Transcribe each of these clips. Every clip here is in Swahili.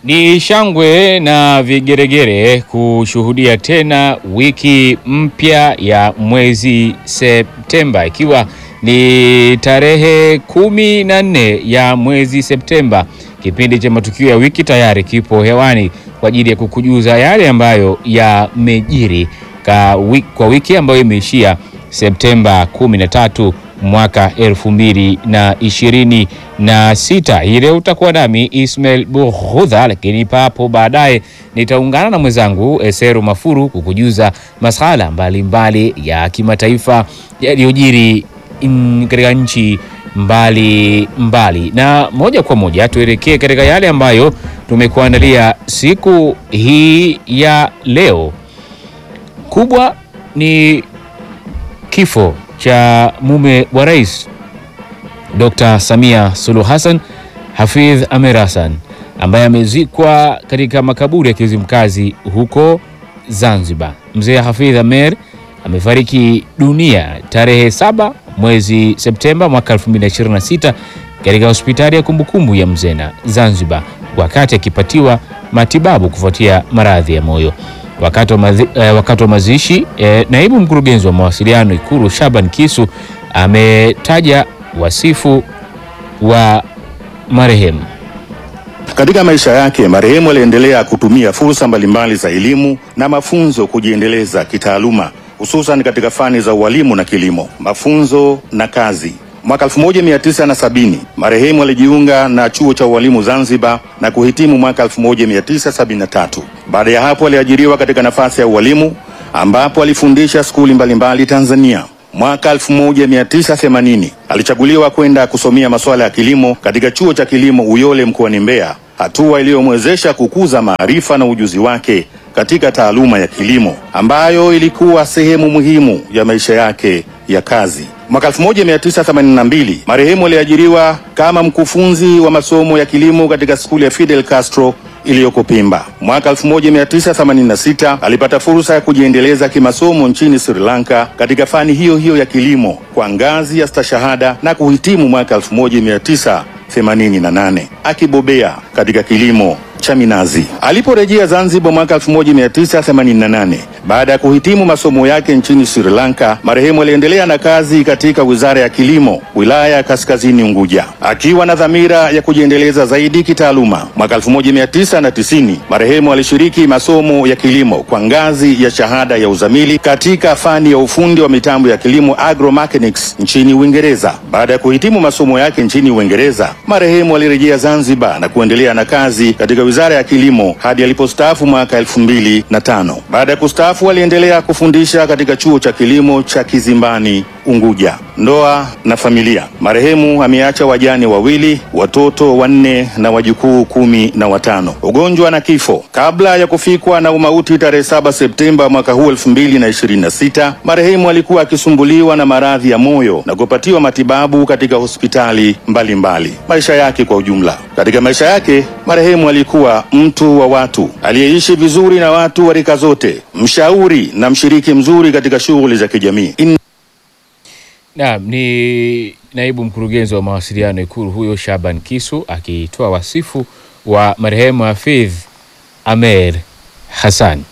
Ni shangwe na vigeregere kushuhudia tena wiki mpya ya mwezi Septemba, ikiwa ni tarehe kumi na nne ya mwezi Septemba. Kipindi cha matukio ya wiki tayari kipo hewani kwa ajili ya kukujuza yale ambayo yamejiri kwa wiki ambayo imeishia Septemba 13 mwaka elfu mbili na ishirini na sita. Hii leo utakuwa nami Ismail Bughudha, lakini papo baadaye nitaungana na mwenzangu Eseru Mafuru kukujuza masuala mbalimbali ya kimataifa yaliyojiri katika nchi mbali mbali, na moja kwa moja tuelekee katika yale ambayo tumekuandalia siku hii ya leo. Kubwa ni kifo cha mume wa rais Dr. Samia Suluhu Hassan, Hafidh Amer Hassan ambaye amezikwa katika makaburi ya Kizimkazi huko Zanzibar. Mzee Hafidh Amer amefariki dunia tarehe saba mwezi Septemba mwaka 2026 katika hospitali ya kumbukumbu ya Mzena Zanzibar, wakati akipatiwa matibabu kufuatia maradhi ya moyo. Wakati wa mazi, eh, wakati wa mazishi eh, naibu mkurugenzi wa mawasiliano Ikulu Shaban Kisu ametaja wasifu wa marehemu. Katika maisha yake marehemu aliendelea kutumia fursa mbalimbali za elimu na mafunzo kujiendeleza kitaaluma, hususan katika fani za ualimu na kilimo, mafunzo na kazi. Mwaka 1970 marehemu alijiunga na chuo cha ualimu Zanzibar na kuhitimu mwaka 1973. Baada ya hapo aliajiriwa katika nafasi ya ualimu ambapo alifundisha skuli mbalimbali Tanzania. Mwaka 1980 alichaguliwa kwenda kusomea masuala ya kilimo katika chuo cha kilimo Uyole mkoani Mbeya, hatua iliyomwezesha kukuza maarifa na ujuzi wake katika taaluma ya kilimo ambayo ilikuwa sehemu muhimu ya maisha yake ya kazi. Mwaka 1982 marehemu aliajiriwa kama mkufunzi wa masomo ya kilimo katika skuli ya Fidel Castro iliyoko Pemba. Mwaka 1986 alipata fursa ya kujiendeleza kimasomo nchini Sri Lanka katika fani hiyo hiyo ya kilimo kwa ngazi ya stashahada na kuhitimu mwaka 1988 akibobea katika kilimo cha minazi. Aliporejea Zanzibar mwaka 1988 baada ya kuhitimu masomo yake nchini Sri Lanka, marehemu aliendelea na kazi katika Wizara ya Kilimo, wilaya ya Kaskazini Unguja, akiwa na dhamira ya kujiendeleza zaidi kitaaluma. Mwaka 1990 marehemu alishiriki masomo ya kilimo kwa ngazi ya shahada ya uzamili katika fani ya ufundi wa mitambo ya kilimo agromechanics nchini Uingereza. Baada ya kuhitimu masomo yake nchini Uingereza, marehemu alirejea Zanzibar na kuendelea na kazi katika Wizara ya Kilimo hadi alipostaafu mwaka elfu mbili na tano. Baada ya kustaafu aliendelea kufundisha katika chuo cha kilimo cha Kizimbani Unguja. Ndoa na familia. Marehemu ameacha wajane wawili, watoto wanne na wajukuu kumi na watano. Ugonjwa na kifo. Kabla ya kufikwa na umauti tarehe 7 Septemba mwaka huu elfu mbili na ishirini na sita, marehemu alikuwa akisumbuliwa na maradhi ya moyo na kupatiwa matibabu katika hospitali mbalimbali mbali. Maisha yake kwa ujumla. Katika maisha yake marehemu alikuwa mtu wa watu aliyeishi vizuri na watu wa rika zote, mshauri na mshiriki mzuri katika shughuli za kijamii. In... Naam, ni naibu mkurugenzi wa mawasiliano Ikulu huyo Shaban Kisu akitoa wasifu wa marehemu Hafidh Amer Hassan.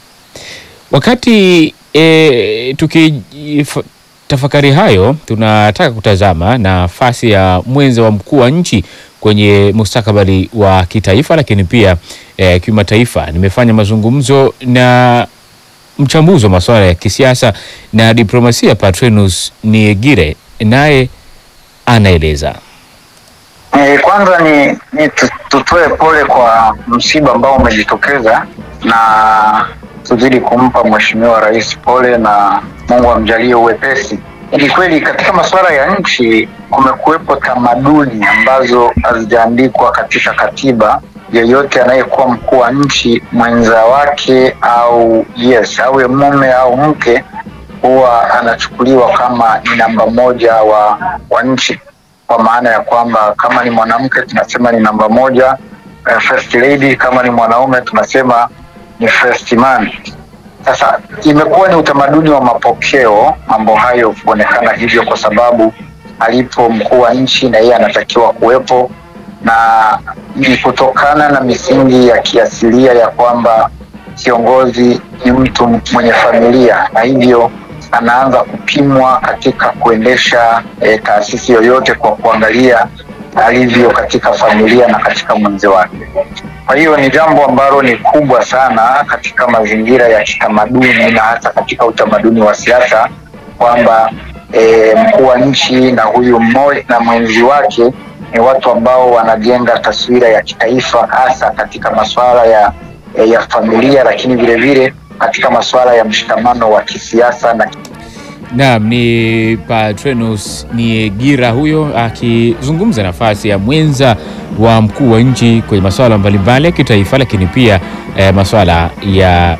Wakati e, tukitafakari hayo, tunataka kutazama nafasi ya mwenza wa mkuu wa nchi kwenye mustakabali wa kitaifa lakini pia e, kimataifa. Nimefanya mazungumzo na mchambuzi wa masuala ya kisiasa na diplomasia Patrenus Niegire, naye anaeleza. E, kwanza ni, ni tutoe pole kwa msiba ambao umejitokeza na tuzidi kumpa Mheshimiwa Rais pole na Mungu amjalie uwepesi. Ni kweli katika masuala ya nchi kumekuwepo tamaduni ambazo hazijaandikwa katika katiba. Yeyote anayekuwa mkuu wa nchi mwenza wake au yes awe mume au mke huwa anachukuliwa kama ni namba moja wa, wa nchi, kwa maana ya kwamba kama ni mwanamke tunasema ni namba moja uh, first lady, kama ni mwanaume tunasema ni first man. Sasa imekuwa ni utamaduni wa mapokeo mambo hayo kuonekana hivyo, kwa sababu alipo mkuu wa nchi na yeye anatakiwa kuwepo, na ni kutokana na misingi ya kiasilia ya kwamba kiongozi ni mtu mwenye familia na hivyo anaanza kupimwa katika kuendesha e, taasisi yoyote kwa kuangalia alivyo katika familia na katika mwenzi wake. Kwa hiyo ni jambo ambalo ni kubwa sana katika mazingira ya kitamaduni na hata katika utamaduni wa siasa kwamba e, mkuu wa nchi na huyu mmoja na mwenzi wake ni watu ambao wanajenga taswira ya kitaifa hasa katika masuala ya, ya familia, lakini vile vile katika masuala ya mshikamano wa kisiasa na Naam, ni Patrenus Niegira huyo akizungumza nafasi ya mwenza wa mkuu wa nchi kwenye masuala mbalimbali ya kitaifa, lakini pia eh, masuala ya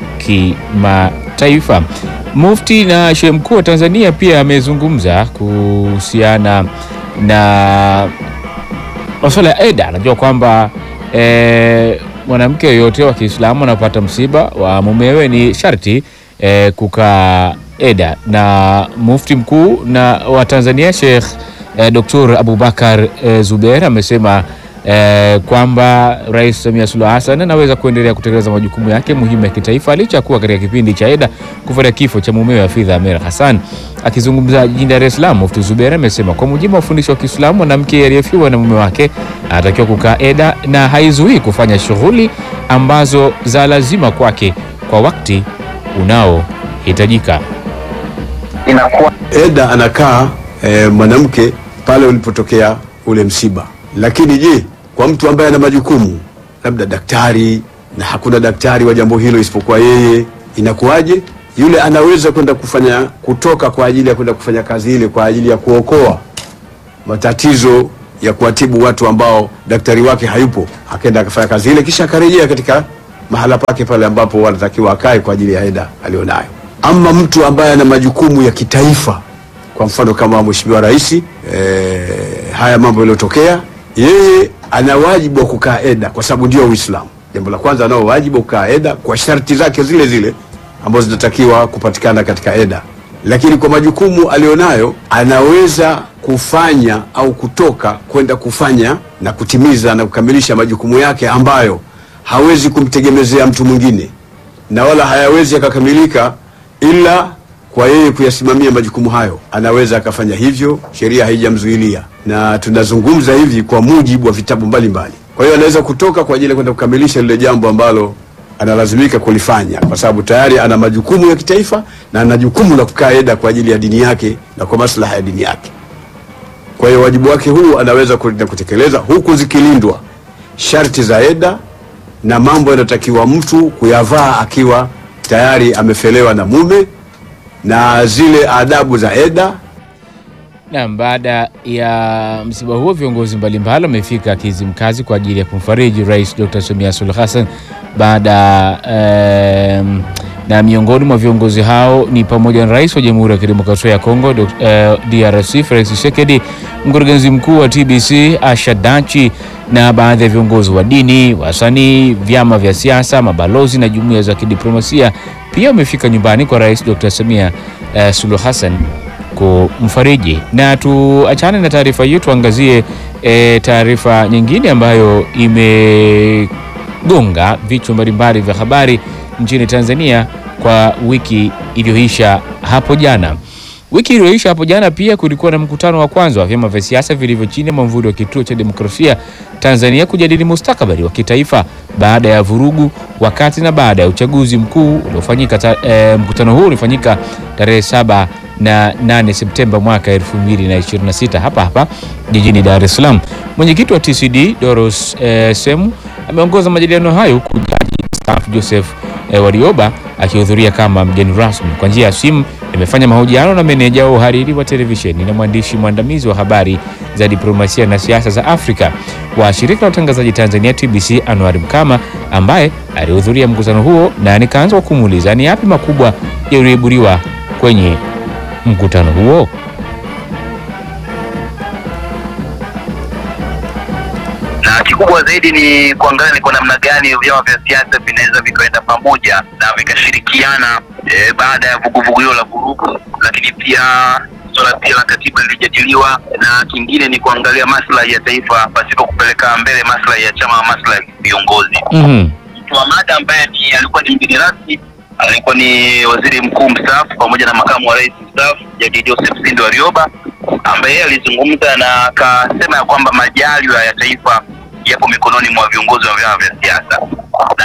kimataifa. Mufti na Shehe Mkuu wa Tanzania pia amezungumza kuhusiana na masuala ya eda. Anajua kwamba eh, mwanamke yoyote wa Kiislamu anapata msiba wa mumewe ni sharti eh, kukaa eda na mufti mkuu na wa Tanzania Sheikh eh, Dr. Abubakar eh, Zubeir amesema eh, kwamba Rais Samia Suluhu Hassan anaweza kuendelea kutekeleza majukumu yake muhimu ya kitaifa licha ya kuwa katika kipindi cha eda kufuatia kifo cha mumewe Hafidh Ameir Hassan. Akizungumza jijini Dar es Salaam, Mufti Zubeir amesema kwa mujibu wa ufundisho wa Kiislamu, mwanamke aliyefiwa na mume wake anatakiwa kukaa eda na haizuii kufanya shughuli ambazo za lazima kwake kwa wakati unaohitajika. inakuwa Eda anakaa e, mwanamke pale ulipotokea ule msiba. Lakini je, kwa mtu ambaye ana majukumu labda daktari na hakuna daktari wa jambo hilo isipokuwa yeye, inakuwaje? Yule anaweza kwenda kufanya kutoka kwa ajili ya kwenda kufanya kazi ile kwa ajili ya kuokoa matatizo ya kuwatibu watu ambao daktari wake hayupo, akaenda akafanya kazi ile, kisha akarejea katika mahala pake pale ambapo wanatakiwa akae kwa ajili ya eda alionayo. Ama mtu ambaye ana majukumu ya kitaifa, kwa mfano kama Mheshimiwa Rais e, haya mambo yaliyotokea, yeye ana wajibu wa kukaa eda kwa sababu ndio Uislamu. Jambo la kwanza, anao wajibu wa kukaa eda kwa sharti zake zile zile ambazo zinatakiwa kupatikana katika eda, lakini kwa majukumu alionayo anaweza kufanya au kutoka kwenda kufanya na kutimiza na kukamilisha majukumu yake ambayo hawezi kumtegemezea mtu mwingine na wala hayawezi yakakamilika ila kwa yeye kuyasimamia majukumu hayo. Anaweza akafanya hivyo, sheria haijamzuilia, na tunazungumza hivi kwa mujibu wa vitabu mbalimbali. Kwa hiyo anaweza kutoka kwa ajili ya kwenda kukamilisha lile jambo ambalo analazimika kulifanya, kwa sababu tayari ana majukumu ya kitaifa na ana jukumu la kukaa eda kwa ajili ya dini yake na kwa maslaha ya dini yake. Kwa hiyo wajibu wake huu anaweza kwenda kutekeleza huku zikilindwa sharti za eda na mambo yanayotakiwa mtu kuyavaa akiwa tayari amefelewa na mume na zile adabu za eda. Naam, baada ya msiba huo viongozi mbalimbali wamefika Kizimkazi kwa ajili ya kumfariji Rais Dr. Samia Suluhu Hassan baada em, na miongoni mwa viongozi hao ni pamoja na Rais wa Jamhuri ya Kidemokrasia ya Kongo Dok- eh, DRC Felix Tshisekedi, mkurugenzi mkuu wa TBC Asha Dachi na baadhi ya viongozi wa dini, wasanii, vyama vya siasa, mabalozi na jumuiya za kidiplomasia pia wamefika nyumbani kwa Rais Dr. Samia eh, Suluhu Hassan kumfariji. Na tuachane na taarifa hiyo, tuangazie e, taarifa nyingine ambayo imegonga vichwa mbalimbali vya habari nchini Tanzania kwa wiki iliyoisha hapo jana. Wiki iliyoisha hapo jana pia kulikuwa na mkutano wa kwanza wa vyama vya siasa vilivyo chini ya mwamvuli wa Kituo cha Demokrasia Tanzania kujadili mustakabali wa kitaifa baada ya vurugu wakati na baada ya uchaguzi mkuu uliofanyika. ta- E, mkutano huu ulifanyika tarehe saba na 8 Septemba mwaka 2026 hapa hapa jijini Dar es Salaam. Mwenyekiti wa TCD Doros e, Semu ameongoza majadiliano hayo huku jaji mstaafu Joseph e, Warioba akihudhuria kama mgeni rasmi. Kwa njia ya simu nimefanya mahojiano na meneja wa uhariri wa televisheni na mwandishi mwandamizi wa habari za diplomasia na siasa za Afrika wa shirika la utangazaji Tanzania TBC Anwar Mkama ambaye alihudhuria mkutano huo, na nikaanza kwa kumuuliza ni yapi makubwa yaliyoiburiwa kwenye mkutano huo. na kikubwa zaidi ni kuangalia ni kwa namna gani vyama vya siasa vinaweza vikaenda pamoja na vikashirikiana e, baada ya vuguvugu hilo la vurugu, lakini pia swala swala pia la katiba lilijadiliwa, na kingine ni kuangalia maslahi ya taifa pasipo kupeleka mbele maslahi ya chama, maslahi ya viongozi Mhm. mtu wa mada ambaye ni alikuwa ni mgeni rasmi alikuwa ni waziri mkuu mstaafu pamoja na makamu wa rais mstaafu Jadi Joseph Sinde Warioba ambaye yeye alizungumza na akasema ya kwamba majaliwa ya taifa yapo mikononi mwa viongozi wa vyama vya siasa, na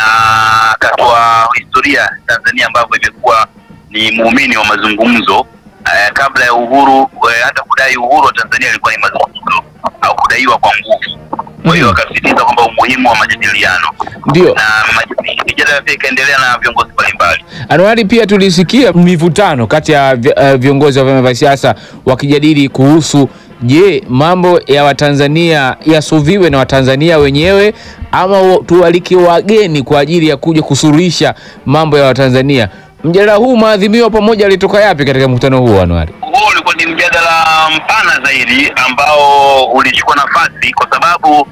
akatoa historia Tanzania ambavyo imekuwa ni muumini wa mazungumzo eh, kabla ya uhuru eh, hata kudai uhuru wa Tanzania ilikuwa ni mazungumzo au kudaiwa kwa nguvu. Kwa hiyo Mhm. akasisitiza kwamba umuhimu wa majadiliano Ndio. na maj- mijadala pia ikaendelea na viongozi mbalimbali. Anuari, pia tulisikia mivutano kati ya vi- eh, viongozi wa vyama vya siasa wakijadili kuhusu je, mambo ya Watanzania yasuviwe na Watanzania wenyewe ama wa- tuwalike wageni kwa ajili ya kuja kusuluhisha mambo ya Watanzania. Mjadala huu maadhimio pamoja yalitoka yapi katika mkutano huu Anuari? Huo ulikuwa ni mjadala mpana zaidi ambao ulichukua nafasi kwa sababu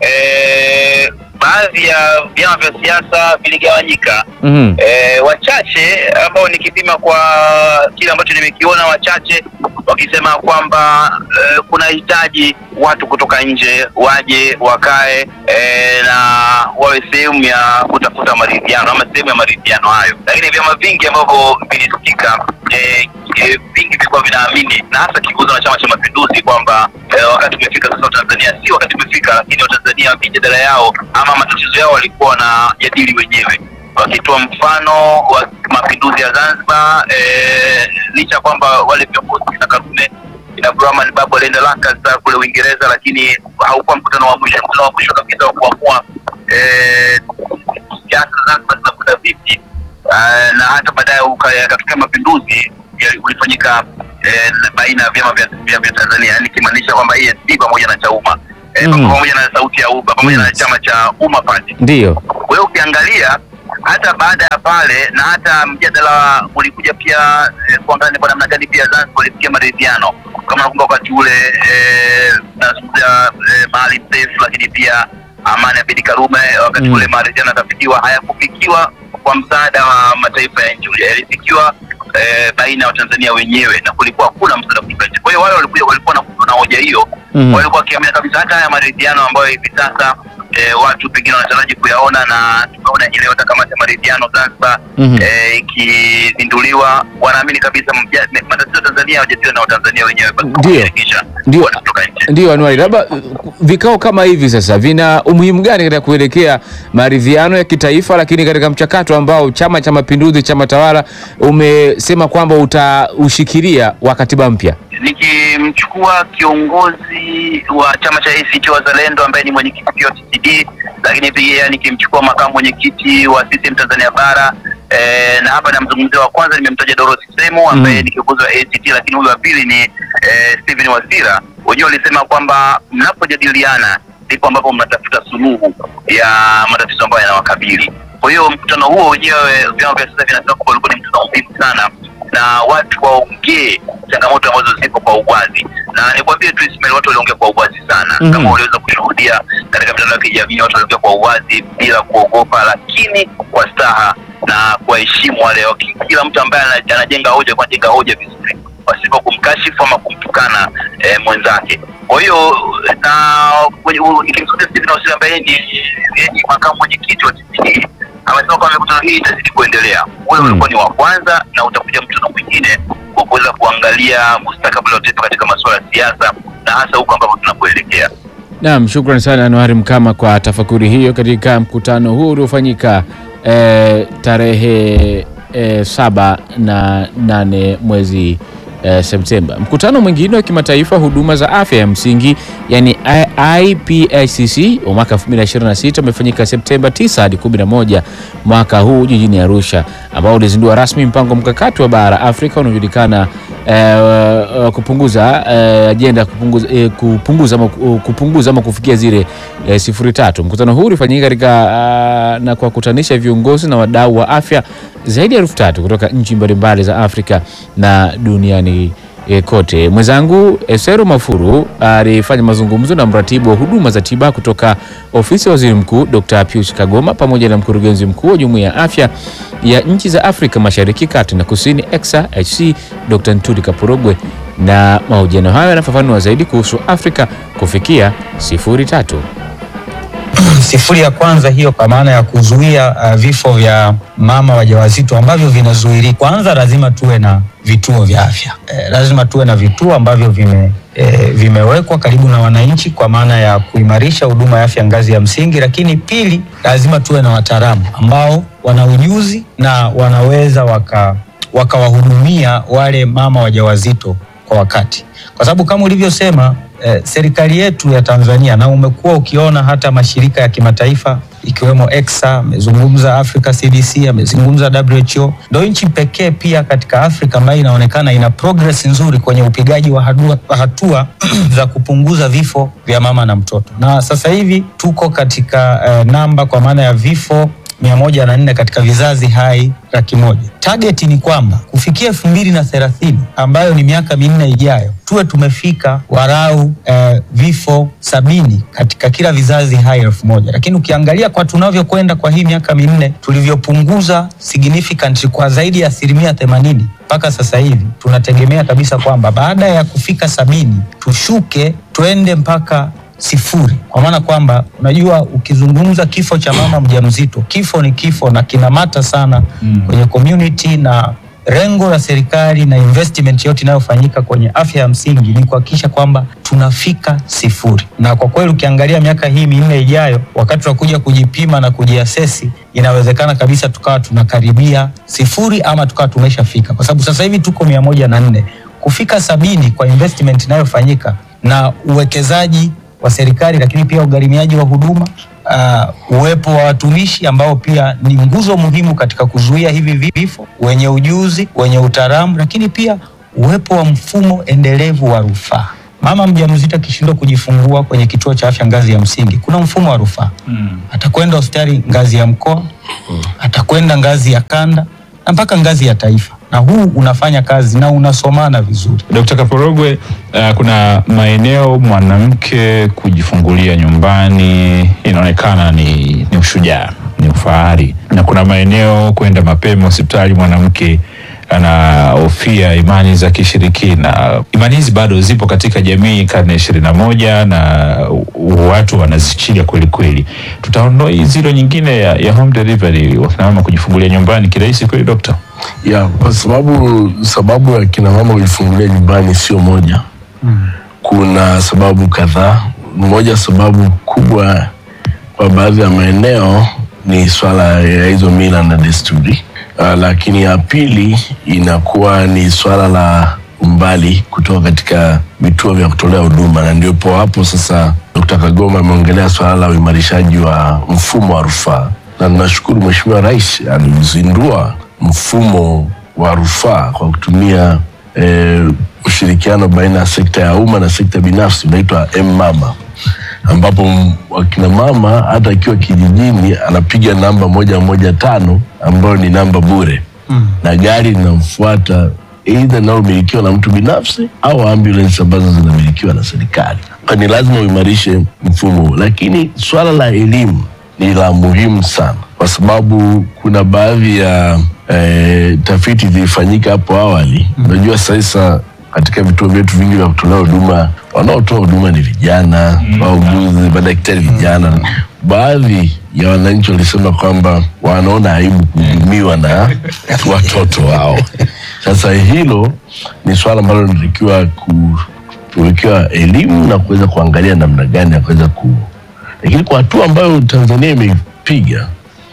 eh, baadhi ya vyama vya siasa viligawanyika. Mhm. E, wachache ambao nikipima kwa kile ambacho nimekiona, wachache wakisema kwamba e, kuna hitaji watu kutoka nje waje wakae e, na wawe sehemu ya kutafuta maridhiano ama sehemu ya maridhiano hayo, lakini vyama vingi ambavyo vilisikika e, e, vingi vilikuwa vinaamini na hasa kiongozwa na Chama cha Mapinduzi kwamba e, wakati umefika sasa Tanzania, si wakati umefika, lakini Watanzania mijadala yao ama matatizo yao walikuwa wanajadili wenyewe wakitoa mfano wa mapinduzi ya Zanzibar eh, licha ya kwamba wale viongozi kina Karume kina Abdurahman Babu alienda Lancaster kule Uingereza, lakini haukuwa mkutano wa mwisho. Mkutano wa mwisho kabisa wa kuamua eh, siasa Zanzibar zinakwenda vipi, eh, na hata baadaye uka- yakatokea mapinduzi yali- ulifanyika eh, baina ya vyama vya, vya, vya Tanzania, yani ikimaanisha kwamba ESP pamoja na Chauma eh, Mm. pamoja na sauti ya Umma pamoja Mm. na chama cha Umma Party Ndiyo. kwa hiyo ukiangalia hata baada ya pale na hata mjadala ulikuja pia eh, kuangalia ni kwa namna gani pia Zanzibar walifikia maridhiano kama nakumbuka wakati ule eh, nazungumzia eh, Maalim Seif, lakini pia Amani Abedi Karume wakati Mm. ule maridhiano yakafikiwa, hayakufikiwa kwa msaada wa mataifa ya nje, yalifikiwa eh, baina ya Watanzania wenyewe na kulikuwa hakuna msaada kutoka nje. Kwa hiyo wale walikuja walikuwa na, na hoja hiyo Mhm. walikuwa wakiamini kabisa hata haya maridhiano ambayo hivi sasa eh, watu pengine wanataraji kuyaona na tumeona ile hata kamati ya maridhiano Zanzibar Mhm. eh, ikizinduliwa, wanaamini kabisa mja- me- matatizo ya Tanzania hawajadiliwa na Watanzania wenyewe, basi Ndio. kushirikisha Ndio. watu kutoka nje. Ndio Anuari, labda uh, vikao kama hivi sasa vina umuhimu gani katika kuelekea maridhiano ya kitaifa, lakini katika mchakato ambao Chama cha Mapinduzi, chama tawala, umesema kwamba utaushikilia wa katiba mpya? nikimchukua kiongozi wa chama cha ACT Wazalendo ambaye ni mwenyekiti pia wa TCD, lakini pia nikimchukua makamu mwenyekiti wa CCM Tanzania Bara eh, na hapa namzungumzia wa kwanza nimemtaja Dorothy Semu ambaye Mm. ni kiongozi wa ACT, lakini huyu wa pili ni eh, Stephen Wasira. Wenyewe walisema kwamba mnapojadiliana ndipo ambapo mnatafuta suluhu ya matatizo ambayo yanawakabili. Kwa hiyo mkutano huo wenyewe vyama vya siasa vinasema kwamba ulikuwa ni mkutano muhimu sana na watu waongee changamoto ambazo zipo kwa uwazi, na nikwambie tu Ismail, watu waliongea kwa uwazi sana Mhm. kama uliweza kushuhudia katika mitandao ya kijamii, watu waliongea kwa uwazi bila kuogopa, lakini kwa staha na kuwaheshimu wale waki- kila mtu ambaye ana- anajenga hoja kwa jenga hoja vizuri pasipo kumkashifu ama kumtukana eh, mwenzake. Kwa hiyo na kwenye- u- nikimsikia Stephen Wasira ambaye ni, yeye ni makamu mwenyekiti wa TCD amesema kwamba mikutano hii itazidi kuendelea. Ule Mm. ulikuwa ni wa kwanza na utakuja mkutano mwingine wa kuweza kuangalia mustakabali wa taifa katika masuala ya siasa na hasa huko ambapo tunapoelekea. Naam, shukran sana Anuari Mkama kwa tafakuri hiyo katika mkutano huu uliofanyika eh, tarehe eh, saba na nane mwezi eh, Septemba. Mkutano mwingine wa kimataifa huduma za afya ya msingi yani IPICC wa mwaka 2026 umefanyika Septemba 9 hadi 11 mwaka huu jijini Arusha, ambao ulizindua rasmi mpango mkakati wa bara Afrika unaojulikana eh, kupunguza eh, ajenda ya kupunguza, eh, kupunguza, ama, kupunguza ama kufikia zile eh, sifuri tatu. Mkutano huu ulifanyika katika ah, na kuwakutanisha viongozi na wadau wa afya zaidi ya elfu tatu kutoka nchi mbalimbali za Afrika na duniani eh, kote. Mwenzangu Esero Mafuru alifanya mazungumzo na mratibu wa huduma za tiba kutoka ofisi ya waziri mkuu Dr. Pius Kagoma pamoja na mkurugenzi mkuu wa jumuiya ya afya ya nchi za Afrika Mashariki, Kati na Kusini EXA HC Dr. Ntuli Kapurogwe na mahojiano hayo yanafafanua zaidi kuhusu Afrika kufikia sifuri tatu. Sifuri ya kwanza hiyo kwa maana ya kuzuia uh, vifo vya mama wajawazito ambavyo vinazuilika. Kwanza lazima tuwe na vituo vya afya eh, lazima tuwe na vituo ambavyo vime eh, vimewekwa karibu na wananchi kwa maana ya kuimarisha huduma ya afya ngazi ya msingi, lakini pili, lazima tuwe na wataalamu ambao wana ujuzi na wanaweza waka wakawahudumia wale mama wajawazito kwa wakati, kwa sababu kama ulivyosema eh, serikali yetu ya Tanzania na umekuwa ukiona hata mashirika ya kimataifa ikiwemo EXA amezungumza, Africa CDC amezungumza, WHO ndio nchi pekee pia katika Afrika ambayo inaonekana ina progress nzuri kwenye upigaji wa hatua, hatua za kupunguza vifo vya mama na mtoto, na sasa hivi tuko katika eh, namba kwa maana ya vifo mia moja na nne katika vizazi hai laki moja. Target ni kwamba kufikia elfu mbili na thelathini ambayo ni miaka minne ijayo tuwe tumefika warau eh, vifo sabini katika kila vizazi hai elfu moja. Lakini ukiangalia kwa tunavyokwenda kwa hii miaka minne tulivyopunguza significantly kwa zaidi ya asilimia themanini mpaka sasa hivi tunategemea kabisa kwamba baada ya kufika sabini tushuke twende mpaka sifuri kwa maana kwamba unajua ukizungumza kifo cha mama mjamzito kifo ni kifo na kinamata sana mm. kwenye community na lengo la serikali na investment yote inayofanyika kwenye afya ya msingi ni kuhakikisha kwamba tunafika sifuri na kwa kweli ukiangalia miaka hii minne ijayo wakati wa kuja kujipima na kujiasesi inawezekana kabisa tukawa tunakaribia sifuri ama tukawa tumeshafika kwa sababu sasa hivi tuko mia moja na nne kufika sabini kwa investment inayofanyika na uwekezaji wa serikali lakini pia ugharimiaji wa huduma uh, uwepo wa watumishi ambao pia ni nguzo muhimu katika kuzuia hivi vifo, wenye ujuzi, wenye utaalamu, lakini pia uwepo wa mfumo endelevu wa rufaa. Mama mjamzito akishindwa kujifungua kwenye kituo cha afya ngazi ya msingi, kuna mfumo wa rufaa mm. atakwenda hospitali ngazi ya mkoa mm. atakwenda ngazi ya kanda na mpaka ngazi ya taifa, na huu unafanya kazi na unasomana vizuri. Dkt. Kaporogwe, uh, kuna maeneo mwanamke kujifungulia nyumbani inaonekana ni, ni ushujaa, ni ufahari, na kuna maeneo kwenda mapema hospitali mwanamke anahofia imani za kishirikina. Imani hizi bado zipo katika jamii karne ishirini na moja na watu wanazichilia kweli kweli. Tutaondoa hii zilo nyingine ya, ya home delivery, wakina mama kujifungulia nyumbani kirahisi kweli, dokta? ya kwa sababu sababu ya kina mama kujifungulia nyumbani sio moja mm. kuna sababu kadhaa moja sababu kubwa kwa baadhi ya maeneo ni swala ya hizo mila na desturi uh, lakini ya pili inakuwa ni swala la umbali kutoka katika vituo vya kutolea huduma na ndipo hapo sasa Dkt. Kagoma ameongelea swala la uimarishaji wa mfumo wa rufaa na tunashukuru Mheshimiwa Rais alizindua mfumo wa rufaa kwa kutumia eh, ushirikiano baina ya sekta ya umma na sekta binafsi unaitwa M-Mama, ambapo m- wakina mama hata akiwa kijijini anapiga namba moja moja tano ambayo ni namba bure mm. na gari linamfuata eidha linalomilikiwa na mtu binafsi au ambulance ambazo zinamilikiwa na serikali. Kwa Ni lazima uimarishe mfumo huu, lakini swala la elimu ni la muhimu sana, kwa sababu kuna baadhi ya eh, tafiti zilifanyika hapo awali. Unajua sasa katika vituo vyetu vingi vya kutolea huduma, wanaotoa huduma ni vijana, wauguzi, madaktari vijana. Baadhi ya wananchi walisema kwamba wanaona aibu kuhudumiwa na watoto wao. Sasa hilo ni swala ambalo linatakiwa kuwekewa elimu na kuweza kuangalia namna gani ya kuweza ku, lakini kwa hatua ambayo Tanzania imepiga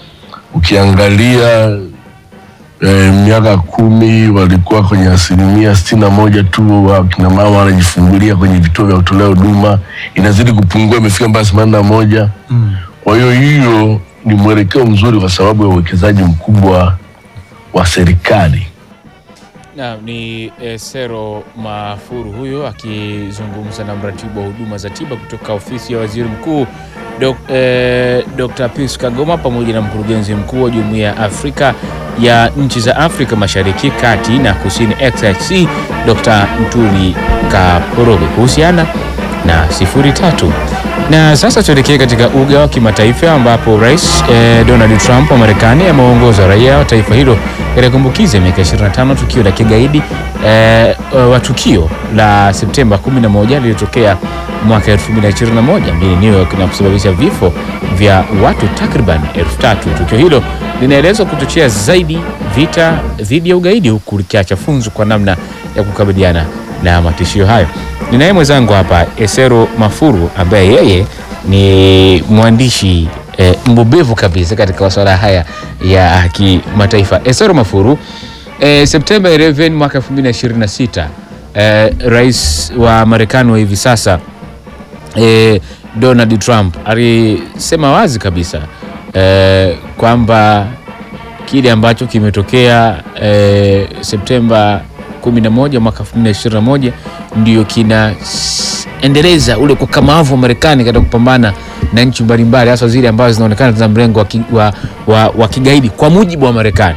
ukiangalia eh, miaka kumi walikuwa kwenye asilimia sitini na moja tu wa kina mama wanajifungulia kwenye vituo vya kutolea huduma, inazidi kupungua, imefika mpaka themanini na moja. Kwa hiyo hiyo ni mwelekeo mzuri kwa sababu ya uwekezaji mkubwa wa serikali. Na ni eh, Sero Mafuru huyo akizungumza na mratibu wa huduma za tiba kutoka ofisi ya waziri mkuu Dok, eh, Dr. Pius Kagoma pamoja na mkurugenzi mkuu wa Jumuiya ya Afrika ya nchi za Afrika Mashariki, Kati na Kusini XIC Dr. Mtuli Kaporoge kuhusiana na sifuri tatu. Na sasa tuelekee katika uga wa kimataifa ambapo Rais eh, Donald Trump wa Marekani ameongoza raia wa taifa hilo katika kumbukizi ya miaka 25 tukio la kigaidi eh, wa tukio la Septemba 11 lililotokea mwaka 2021 mjini New York na kusababisha vifo vya watu takriban elfu tatu. Tukio hilo linaelezwa kuchochea zaidi vita dhidi ya ugaidi huku likiacha funzo kwa namna ya kukabiliana na matishio hayo. Ninaye mwenzangu hapa Esero Mafuru ambaye yeye ni mwandishi eh, mbobevu kabisa katika masuala haya ya kimataifa. Esero Mafuru, eh, Septemba 11 mwaka 2026 eh, rais wa Marekani wa hivi sasa eh, Donald Trump alisema wazi kabisa eh, kwamba kile ambacho kimetokea eh, Septemba 11 mwaka 2021 ndio kinaendeleza ule ukakamavu wa Marekani katika kupambana na nchi mbalimbali hasa zile ambazo zinaonekana zina mrengo wa, ki, wa, wa, wa kigaidi kwa mujibu wa Marekani.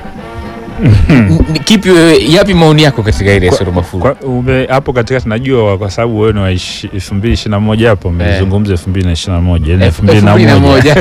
N- Kipi wewe, yapi maoni yako katika ile Soro Mafuru? Kwa- ume- hapo katikati najua kwa sababu wewe ni wa ishi- elfu mbili ishirini na moja hapo umezungumza elfu mbili na ishirini na moja yaani elfu mbili na moja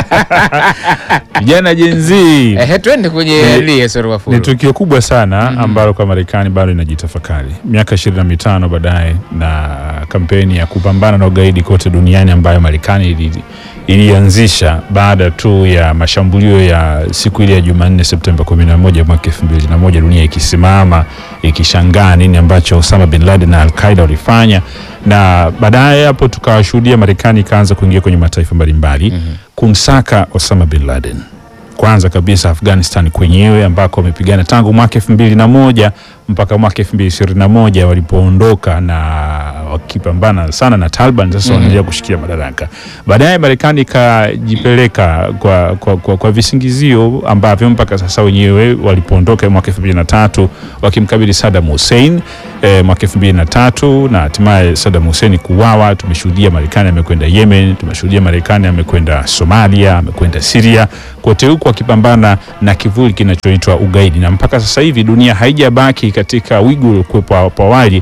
vijana jenzii Eh, twende kwenye Ni- ile Soro Mafuru. ni tukio kubwa sana ambalo kwa Marekani bado inajitafakari miaka ishirini na mitano baadaye na kampeni ya kupambana na ugaidi kote duniani ambayo Marekani ili- ilianzisha baada tu ya mashambulio ya siku ile ya Jumanne Septemba 11 mwaka 2001, dunia ikisimama ikishangaa nini ambacho Osama bin Laden na Al-Qaeda walifanya, na baadaye hapo tukawashuhudia Marekani ikaanza kuingia kwenye mataifa mbalimbali kumsaka Osama bin Laden kwanza kabisa Afghanistan kwenyewe ambako wamepigana tangu mwaka elfu mbili na moja mpaka mwaka elfu mbili ishirini na moja walipoondoka na wakipambana sana na Taliban. Sasa wanaendelea kushikia madaraka. Baadaye Marekani ikajipeleka kwa, kwa, kwa, kwa visingizio ambavyo mpaka sasa wenyewe walipoondoka mwaka elfu mbili na tatu wakimkabili Saddam Hussein eh, mwaka elfu mbili na tatu na hatimaye Saddam Hussein kuuawa. Tumeshuhudia Marekani amekwenda Yemen, tumeshuhudia Marekani amekwenda Somalia, amekwenda Syria, kote huku akipambana na kivuli kinachoitwa ugaidi, na mpaka sasa hivi dunia haijabaki katika wigo uliokuwepo hapo awali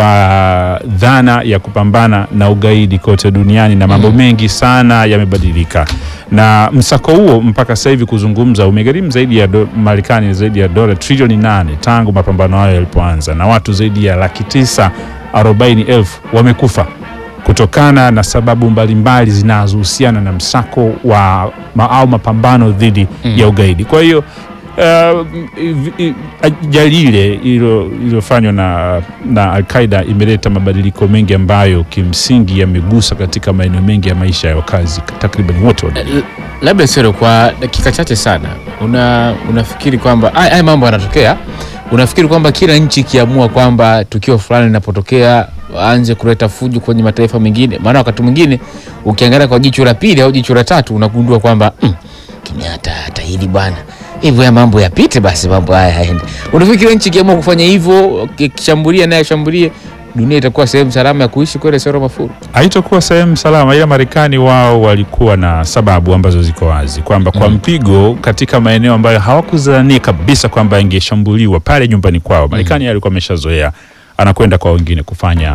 kwa dhana ya kupambana na ugaidi kote duniani, na mambo mengi sana yamebadilika, na msako huo mpaka sasa hivi kuzungumza umegharimu zaidi ya do, Marekani zaidi ya dola trilioni nane tangu mapambano hayo yalipoanza, na watu zaidi ya laki tisa arobaini elfu wamekufa kutokana na sababu mbalimbali zinazohusiana na msako wa ma, au mapambano dhidi ya ugaidi. Kwa hiyo uh, i- i- ajali ile ilo- iliyofanywa na, na Al-Qaeda imeleta mabadiliko mengi ambayo kimsingi yamegusa katika maeneo mengi ya maisha ya wakazi takriban wote wa dunia. L- labda Sero, kwa dakika chache sana, una unafikiri kwamba haya haya mambo yanatokea, unafikiri kwamba kila nchi ikiamua kwamba tukio fulani linapotokea waanze kuleta fujo kwenye mataifa mengine? Maana wakati mwingine ukiangalia kwa jicho la pili au jicho la tatu unagundua kwamba mm, kimya hata hata hili bwana hivyo ya mambo yapite basi, mambo haya yaende. Unafikiri kila nchi ikiamua kufanya hivyo, kishambulia naye ashambulie, dunia itakuwa sehemu salama ya kuishi kweli? Sero Mafuru, haitokuwa sehemu salama, ila Marekani wao walikuwa na sababu ambazo ziko wazi kwamba kwa mpigo katika maeneo ambayo hawakuzania kabisa kwamba yangeshambuliwa pale nyumbani kwao. Marekani alikuwa ameshazoea anakwenda kwa wengine kufanya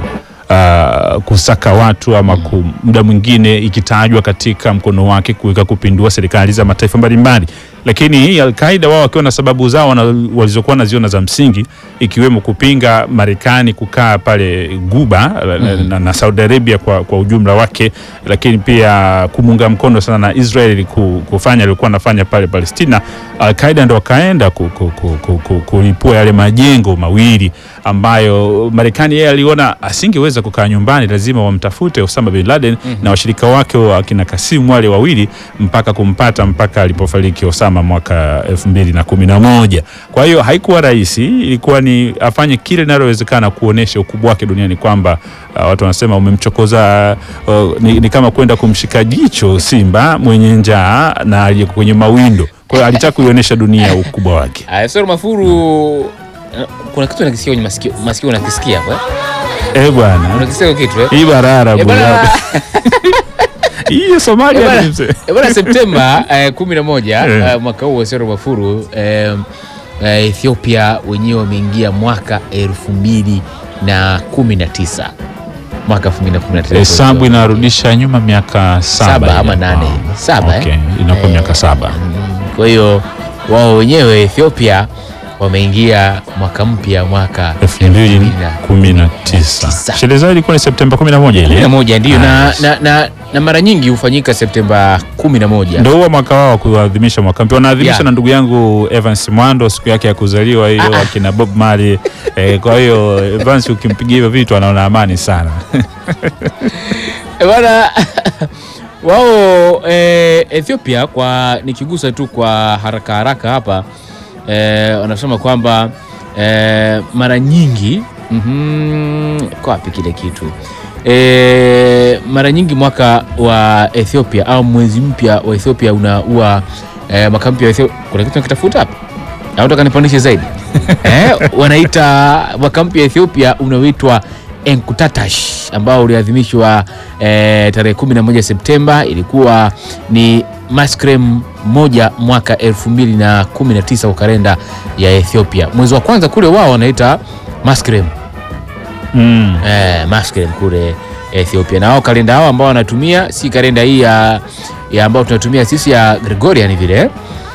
uh, kusaka watu ama ku, muda mwingine ikitajwa katika mkono wake kuweka kupindua serikali za mataifa mbalimbali, lakini hii Al-Qaeda wao wakiwa na sababu zao wana- walizokuwa naziona za msingi ikiwemo kupinga Marekani kukaa pale Guba na, na, na Saudi Arabia kwa, kwa ujumla wake, lakini pia kumunga mkono sana na Israel ku- kufanya alikuwa anafanya pale Palestina. Al-Qaeda ndo wakaenda ku, ku, ku, ku, ku, kulipua yale majengo mawili ambayo Marekani yeye aliona asingeweza kukaa nyumbani, lazima wamtafute Osama bin Laden na washirika wake wa akina Kasimu wale wawili mpaka kumpata mpaka alipofariki Osama mwaka elfu mbili na kumi na moja. Kwa hiyo haikuwa rahisi, ilikuwa ni afanye kile linalowezekana kuonesha ukubwa wake duniani kwamba uh, watu wanasema umemchokoza uh, ni, ni kama kwenda kumshika jicho simba mwenye njaa na aliyeko kwenye mawindo. Kwa hiyo alitaka kuionyesha dunia ukubwa wake. Aya, Sero Mafuru, eh, kuna kitu nakisikia kwenye masikio, masikio unakisikia hapo eh? Eh bwana, Unakisikia hiyo kitu eh? hii barara Eh, bwana- bwana. Hii Somalia Eh, bwana- ni mzee. eh, bwana Septemba eh, kumi na moja Eh. eh, mwaka huu Sero Mafuru eh, eh, Ethiopia wenyewe wameingia mwaka elfu mbili na kumi na tisa mwaka elfu mbili na kumi na tisa Hesabu inarudisha nyuma miaka saba, Saba ile. ama nane. Ah, Saba, eh? okay. Inakuwa miaka saba. Kwa hiyo wao wenyewe Ethiopia wameingia mwaka mpya mwaka elfu mbili kumi na tisa sherehe zao ilikuwa ni Septemba kumi na moja ile 11 ndio, na, Nice. na, na, na mara nyingi hufanyika Septemba 11. ndo huwa mwaka wao wa kuadhimisha mwaka mpya wanaadhimisha Yeah. na ndugu yangu Evans Mwando siku yake ya kuzaliwa hiyo akina Bob Marley eh, kwa hiyo Evans ukimpigia hivyo vitu anaona amani sana Eh, Bwana wao eh, Ethiopia kwa nikigusa tu kwa haraka haraka hapa eh, wanasema kwamba eh, mara nyingi mhm, kwa wapi kile kitu eh, mara nyingi mwaka wa Ethiopia au mwezi mpya wa Ethiopia unaua eh, mwaka mpya wa Ethiopia. Kuna kitu nakitafuta hapa au nataka nipandishe zaidi eh, wanaita mwaka mpya wa Ethiopia unaoitwa Enkutatash ambao uliadhimishwa eh, tarehe 11 Septemba. Ilikuwa ni maskrem moja mwaka 2019 kwa kalenda ya Ethiopia. Mwezi wa kwanza kule wao wanaita maskrem mm. eh, maskrem kule Ethiopia, na wao kalenda hao ambao wanatumia si kalenda hii ya, ya ambao tunatumia sisi ya Gregorian vile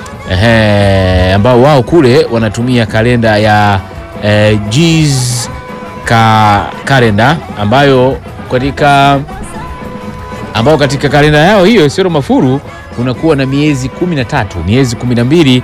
Ehe, ambao wao kule wanatumia kalenda ya eh, Jews ka kalenda ambayo katika ambao katika kalenda yao hiyo Sero Mafuru unakuwa na miezi kumi na tatu miezi kumi na mbili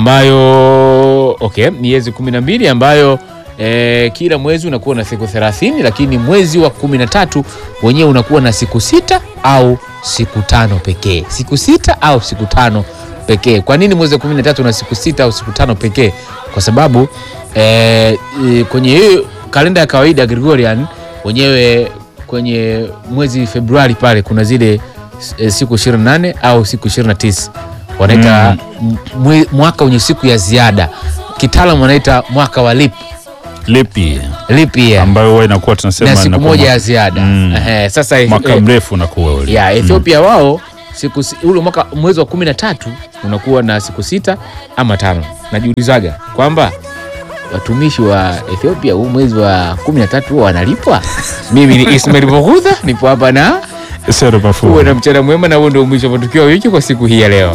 ambayo okay, miezi kumi na mbili ambayo eh, kila mwezi unakuwa na siku 30 lakini mwezi wa kumi na tatu wenyewe unakuwa na siku sita au siku tano pekee siku sita au siku tano pekee kwa nini mwezi wa kumi na tatu na siku sita au siku tano pekee kwa sababu eh, eh, kwenye hiyo kalenda ya kawaida Gregorian wenyewe kwenye mwezi Februari pale kuna zile eh, siku 28 au siku 29 wanaita mwe- mwaka wenye siku ya ziada kitaalamu wanaita mwaka wa lip lipi lip year ambayo huwa inakuwa tunasema na siku inakuwa moja mwaka- ya ziada Mm. Ehe, sasa mwaka eh, mrefu unakuwa ule ya Ethiopia wao siku si- ule mwaka mwezi wa kumi na tatu unakuwa na siku sita ama tano. Najiulizaga kwamba watumishi wa Ethiopia huu mwezi wa kumi na tatu huwa wanalipwa. Mimi ni Ismail Boghudha, nipo hapa na Sero Mafuru. uwe na mchana mwema, na huo ndio mwisho wa matukio ya wiki kwa siku hii ya leo.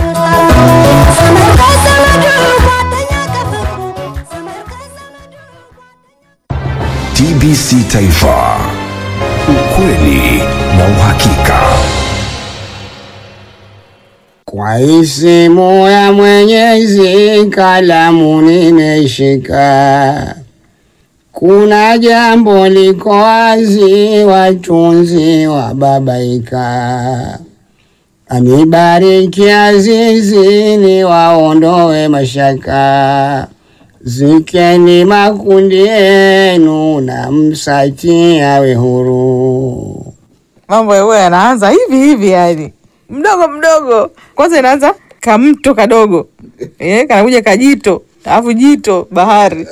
TBC Taifa, ukweli na uhakika. Kwa isimu ya Mwenyezi kalamu nimeshika, kuna jambo liko wazi, watunzi wababaika. Anibariki Azizi, ni waondoe mashaka, zikeni makundi yenu na msati awe huru. mambo yawe yanaanza hivi hivi yani mdogo mdogo kwanza inaanza kamto kadogo eh, kanakuja kajito alafu jito bahari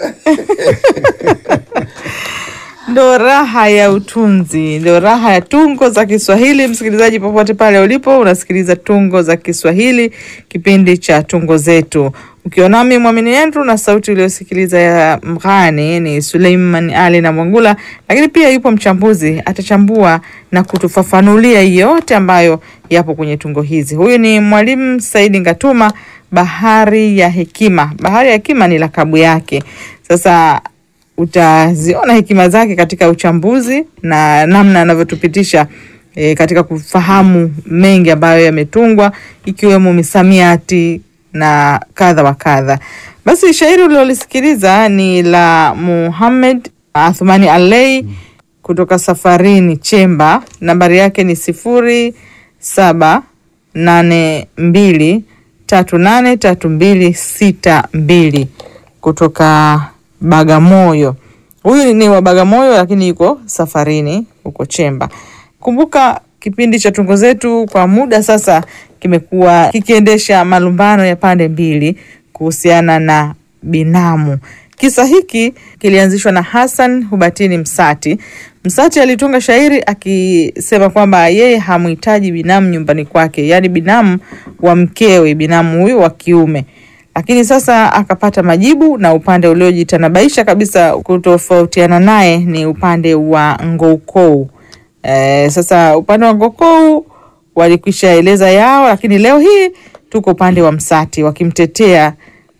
ndo raha ya utunzi ndo raha ya tungo za kiswahili msikilizaji popote pale ulipo unasikiliza tungo za kiswahili kipindi cha tungo zetu ukionami mwamini andrew na sauti uliosikiliza ya mghani ni suleiman ali na mwangula lakini pia yupo mchambuzi atachambua na kutufafanulia yote ambayo yapo kwenye tungo hizi huyu ni mwalimu saidi ngatuma bahari ya hekima bahari ya hekima ni lakabu yake sasa utaziona hekima zake katika uchambuzi na namna anavyotupitisha e, katika kufahamu mengi ambayo yametungwa ikiwemo misamiati na kadha wa kadha. Basi shairi ulilolisikiliza ni la Muhammad Athumani Alei kutoka Safarini Chemba, nambari yake ni sifuri saba nane mbili tatu nane tatu mbili sita mbili kutoka Bagamoyo. Huyu ni wa Bagamoyo lakini yuko safarini huko Chemba. Kumbuka kipindi cha tungo zetu kwa muda sasa kimekuwa kikiendesha malumbano ya pande mbili kuhusiana na binamu. Kisa hiki kilianzishwa na Hassan Hubatini Msati. Msati alitunga shairi akisema kwamba yeye hamhitaji binamu nyumbani kwake, yaani binamu wa mkewe, binamu huyu wa kiume lakini sasa akapata majibu na upande uliojitanabaisha kabisa kutofautiana naye ni upande wa Ngoukou. E, sasa upande wa Ngoukou walikwisha eleza yao, lakini leo hii tuko upande wa Msati wakimtetea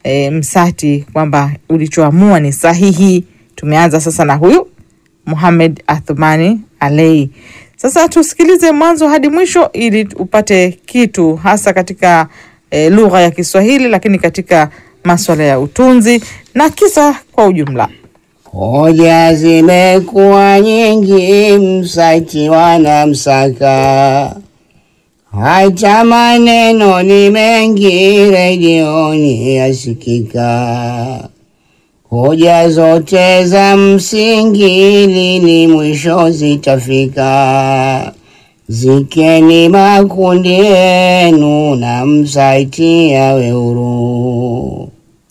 e, Msati kwamba ulichoamua ni sahihi. Tumeanza sasa na huyu Muhamed Athumani Alei. Sasa tusikilize mwanzo hadi mwisho ili upate kitu hasa katika e, lugha ya Kiswahili, lakini katika maswala ya utunzi na kisa kwa ujumla. Hoja zimekuwa nyingi, Msati wanamsaka, hata maneno ni mengi, redioni yasikika. Hoja zote za msingi, lini mwisho zitafika? Zikeni makundi yenu na Msati yawe huru.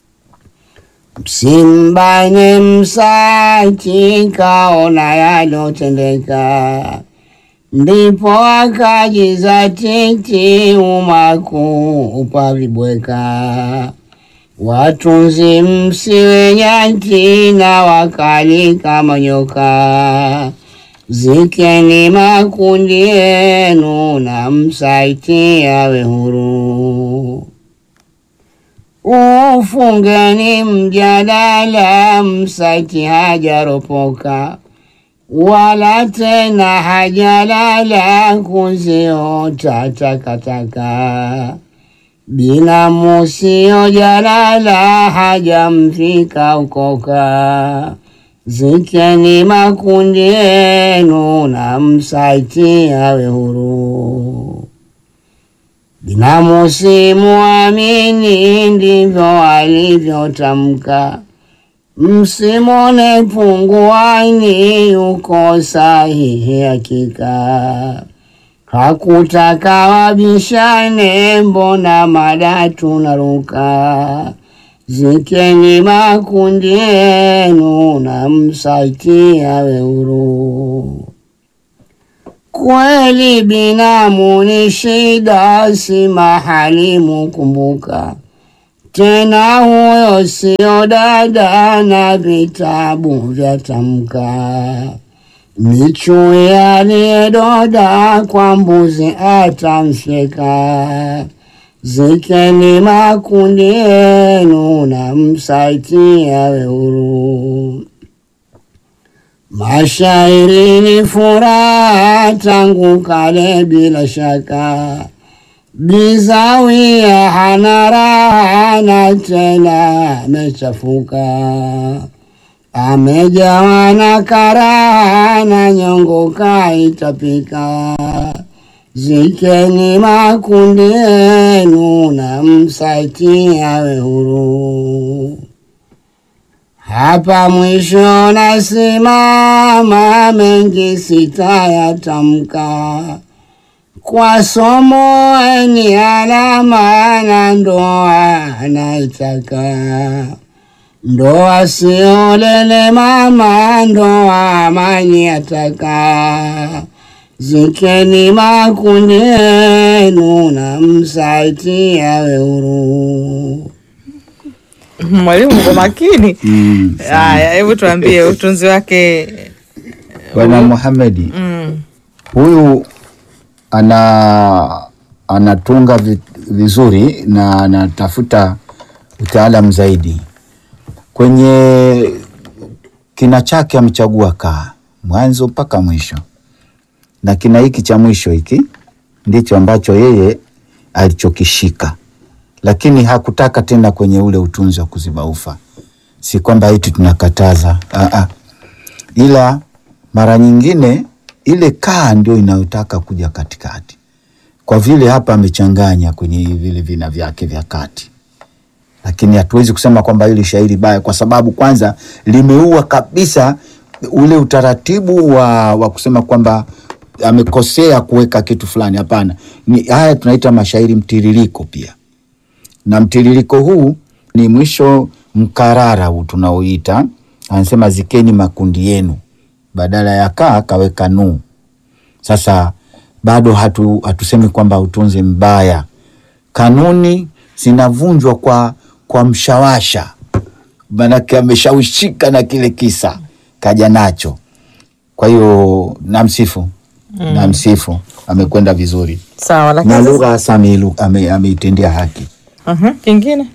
Msimbane Msati, kaona yalotendeka, ndipo akajizatiti umaku upavibweka. Watunzi msiwe nyati na wakali kama nyoka, zikeni makundi yenu na Msati yawe huru. Ufungeni mjadala, Msati hajaropoka wala tena hajalala kuziota takataka. Binamu siyo jalala, hajamfika ukoka. Zikeni makundi yenu na Msati awe huru. Binamu simuamini, ndivyo alivyotamka. Msimone punguani, yuko sahihi hakika. Hakutaka wabishane, mbona mada tunaruka. Zikeni makundi yenu na Msati awe huru. Kweli binamu ni shida, si mahali mukumbuka. Tena huyo sio dada na vitabu vya tamka. Ni chui aliyedoda kwa mbuzi atamfyeka. Zikeni makundi yenu na Msati awe huru. Mashairi ni furaha tangu kale bila shaka. Bizawia hana raha na tena amechafuka. Amejawa na karaha na nyongo kaitapika. Zikeni makundi yenu na Msati awe huru. Hapa mwisho nasimama, mengi sitayatamka. Kwa somo ni alama na ndoa naitaka. Ndoa sio lele mama, ndoa amani ataka. Zikeni makundi yenu na Msati awe huru. Mwalimu kwa makini. Haya, hebu tuambie utunzi wake. Bwana Muhamedi Mm. huyu ana anatunga vi- vizuri na anatafuta utaalam zaidi. Kwenye kina chake amechagua kaa mwanzo mpaka mwisho, na kina hiki cha mwisho hiki ndicho ambacho yeye alichokishika, lakini hakutaka tena kwenye ule utunzi wa kuziba ufa. Si kwamba eti tunakataza Aa, ila mara nyingine ile kaa ndio inayotaka kuja katikati, kwa vile hapa amechanganya kwenye vile vina vyake vya kati, lakini hatuwezi kusema kwamba hili shairi baya, kwa sababu kwanza limeua kabisa ule utaratibu wa, wa kusema kwamba amekosea kuweka kitu fulani. Hapana, ni haya tunaita mashairi mtiririko pia, na mtiririko huu ni mwisho mkarara huu tunaoita, anasema zikeni makundi yenu, badala ya kaa kaweka nu. Sasa bado hatu, hatusemi kwamba utunzi mbaya. Kanuni zinavunjwa kwa, kwa mshawasha, manake ameshawishika na kile kisa kaja nacho. Kwa hiyo namsifu Mm. namsifu, amekwenda vizuri Sawa, na lakini lugha hasa ameilu- ame- ameitendea haki. Aha, kingine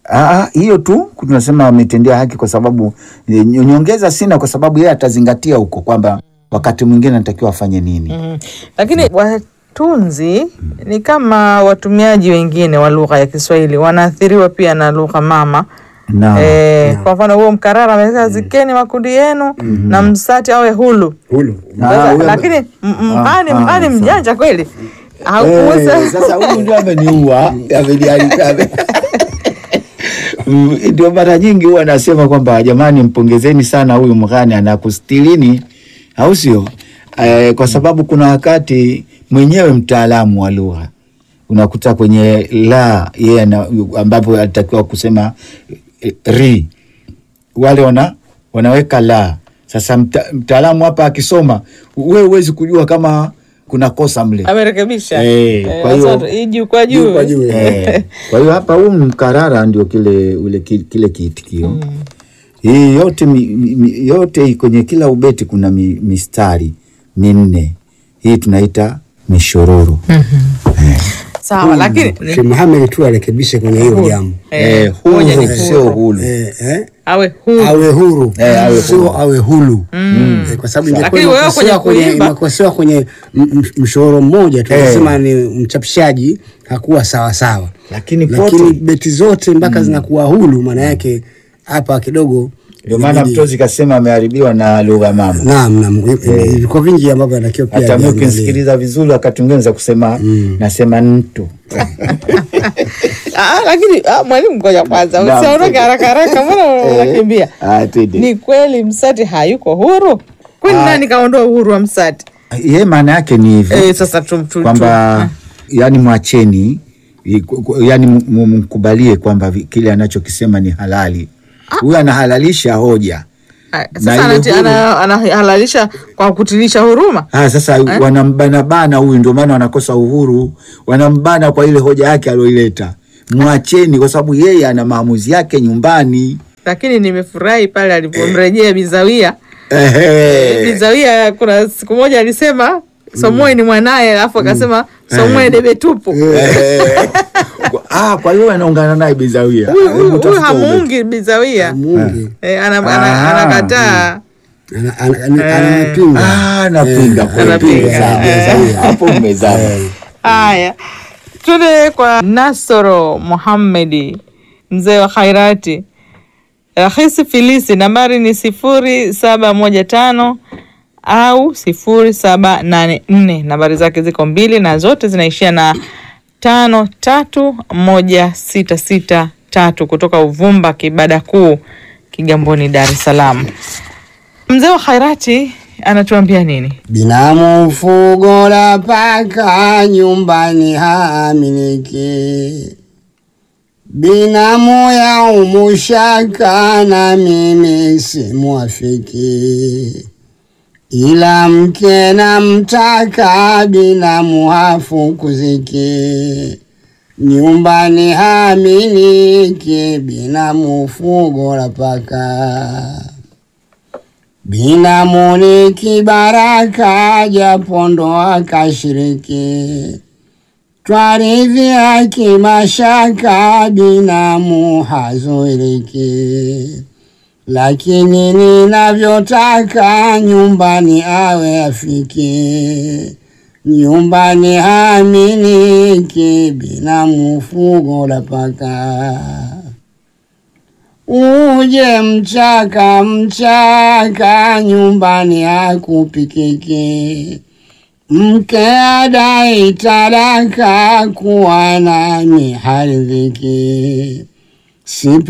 Ah, hiyo tu tunasema ametendea haki kwa sababu eh, nyongeza sina, kwa sababu yeye atazingatia huko kwamba wakati mwingine anatakiwa afanye nini. Mm. Lakini watunzi ni kama watumiaji wengine wa lugha ya Kiswahili wanaathiriwa pia na lugha mama. Naam. Eh, kwa mfano huo mkarara amesema zikeni makundi yenu na msati awe hulu. Hulu. Sasa, huyo- lakini m- mhani Ah, mhani ah, mjanja kweli. Eh, Hakuweza sasa huyu ndio ameniua ameniharibia, ame- Mm, ndio mara nyingi huwa anasema kwamba jamani, mpongezeni sana huyu mghani anakustilini, au sio? Eh, kwa sababu kuna wakati mwenyewe mtaalamu wa lugha unakuta kwenye la yeye ana- ambapo alitakiwa kusema eh, ri wale wana wanaweka la. Sasa mta, mtaalamu hapa akisoma, wewe huwezi kujua kama kuna kosa mle. amerekebisha. Eh, Eh, kwa hiyo- sasa hii juu kwa juu. Juu kwa juu, Eh, kwa hiyo hapa huu mkarara ndio kile ule ki- kile kiitikio hii yote mi, mi, mi- yote kwenye kila ubeti kuna mi, mistari minne hii tunaita mishororo Sawa, lakini Sheikh Muhammad tu arekebishe kwenye hilo jambo. eh, moja ni huru sio hulu Eh, eh, awe huru. awe huru Eh, awe sio huru. awe hulu Eh, kwa sababu ingekuwa Lakini wewe imekosewa kwenye kwenye kuimba- imekosewa kwenye m- m- mshororo mmoja tunasema ni mchapishaji hakuwa sawa sawa, lakini lakini pote beti zote mpaka zinakuwa hulu, maana yake hapa kidogo ndio maana inabidi- mtozi kasema ameharibiwa na lugha mama Naam, naam, viko vingi ambavyo anatakiwa pia hata mi viangaliwe. ukinisikiliza vizuri wakati mwingine za kusema nasema ntu Ah, lakini ah, mwalimu, ngoja kwanza, Naam. usiondoke haraka haraka, mbona unakimbia? Ah, twende. Ni kweli Msati hayuko huru? Kwani nani kaondoa uhuru wa Msati? ye maana yake ni hivi Eh, sasa tum, tum, kwamba yani mwacheni i- ku- ku- yani m- m- mkubalie kwamba vi- kile anachokisema ni halali huyu anahalalisha hoja Ah, na Sasa ile anati- huru- ana- anahalalisha kwa kutilisha huruma. Ah, sasa wanambanabana huyu, ndio maana wanakosa uhuru, wanambana kwa ile hoja yake aliyoileta. Mwacheni, kwa sababu yeye ana maamuzi yake nyumbani. Lakini nimefurahi pale alipomrejea Bizawia. Ehe. Bizawia kuna siku moja alisema Somoe ni mwanaye, alafu akasema Somoe debe tupu. Ehe. Ah, kwa hiyo anaungana naye Bizawia. Huyu- Hebu huyu- Huyu tafuta ubeti. hamuungi Bizawia, Mungu Eh, ana- ana- Ah. anakataa ana- ana- ana- anapinga Ah, napinga kweli. Anapinga. Sawa, Eh. sawa. Hapo mmezama. Haya, tuende kwa Nasoro Muhammedi, mzee wa khairati. Rahisi Filisi, nambari ni sifuri saba moja tano au sifuri saba nane nne. Nambari zake ziko mbili na zote zinaishia na tano tatu moja sita sita tatu kutoka Uvumba Kibada Kuu Kigamboni, Dar es Salaam. Mzee wa khairati anatuambia nini? Binamu fugo la paka nyumbani haamiliki, binamu ya umushaka na mimi simwafiki, ila mke na mtaka binamu hafukuziki, nyumbani haamiliki, binamu fugo la paka Binamu ni kibaraka japo ndoa kashiriki, twaridhia kimashaka, binamu hazuiriki, lakini ninavyotaka nyumbani awe afiki, nyumbani haminiki, binamu fugo la paka uje mchaka mchaka, nyumbani hakupikiki. Mke adai talaka, kuwa nami haridhiki. Sipe